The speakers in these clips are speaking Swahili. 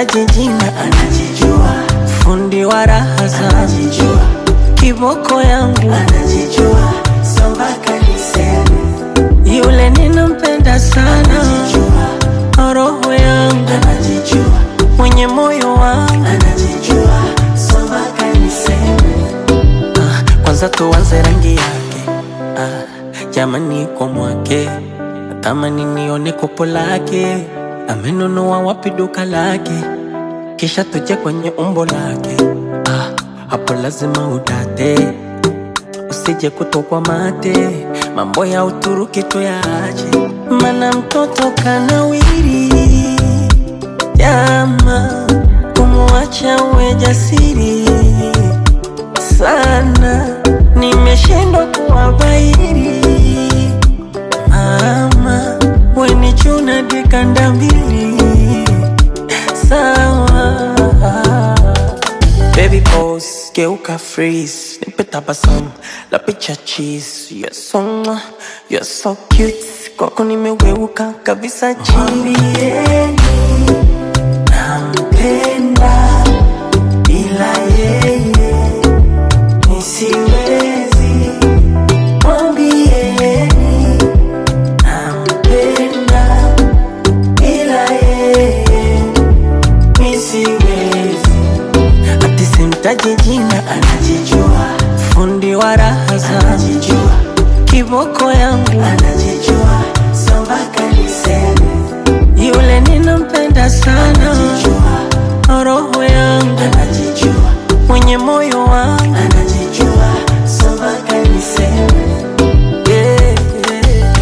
simtaji jina, anajijua, fundi wa raha zangu, anajijua, kiboko yangu anajijua, so mpaka niseme, yule ninampenda sana, anajijua, roho yangu anajijua, mwenye moyo wangu. anajijua, so mpaka niseme, Ah, kwanza tuanze rangi yake ah, jamani kwa mwake natamani nione kopo lake amenunua wapi duka lake kisha tuje kwenye umbo lake ah, hapo lazima udate usije kutokwa mate mambo ya uturuki tuyaache mana mtoto kanawiri jama kumwacha uwe jasiri sana, nimeshindwa kuwabairi. Mama weni chuna dikanda mbili sawa. Baby pose, geuka freeze, nipe tabasamu la picha cheese. You're so mwah, you're so cute, kwako nimeweuka kabisa chini. mwambieni, nampenda, bila yeye, nisiwezi, mwambieni, nampenda, bila yeye, nisiwezi, Ati simtaji jina, anajijua, fundi wa raha zangu, anajijua, kiboko yangu anajijua, so mpaka niseme, yule ninampenda sana, anajijua, roho yangu anajijua, mwenye moyo wangu anajijua, so mpaka niseme, yeah, yeah.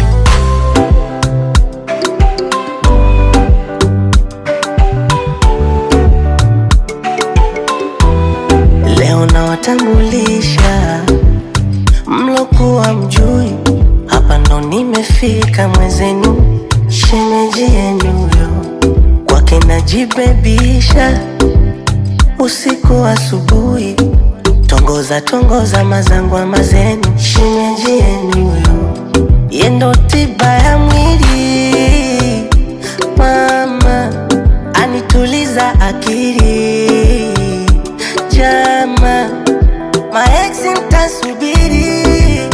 Leo nawatambulisha mlokuwa mjui, hapa ndo nimefika mwezenu, shemeji yenu yo kwake najibebisha usiku asubuhi, tongoza tongoza mazangwa mazenu, shemeji yenu yo yendo tiba ya mwili, mama anituliza akili, jama maeksi mtasubiri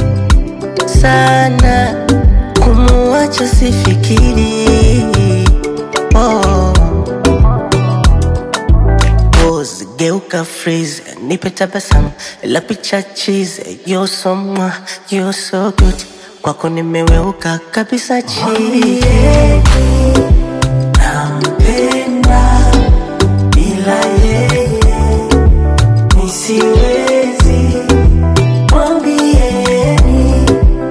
sana, kumuacha sifikiri oh. Pose, geuka freeze, nipe tabasamu la picha cheese. You're so mwah, you're so good, kwako nimeweuka kabisa chini. nampenda, bila yeye, nisiwezi, mwambieni,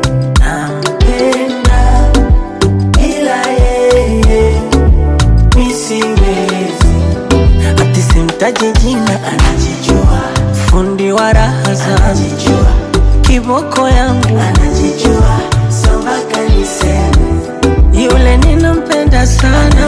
nampenda, bila yeye, nisiwezi, Ati simtaji jina, anajijua, fundi wa raha zangu, anajijua, kiboko yangu anajijua, so mpaka niseme, yule ninampenda sana,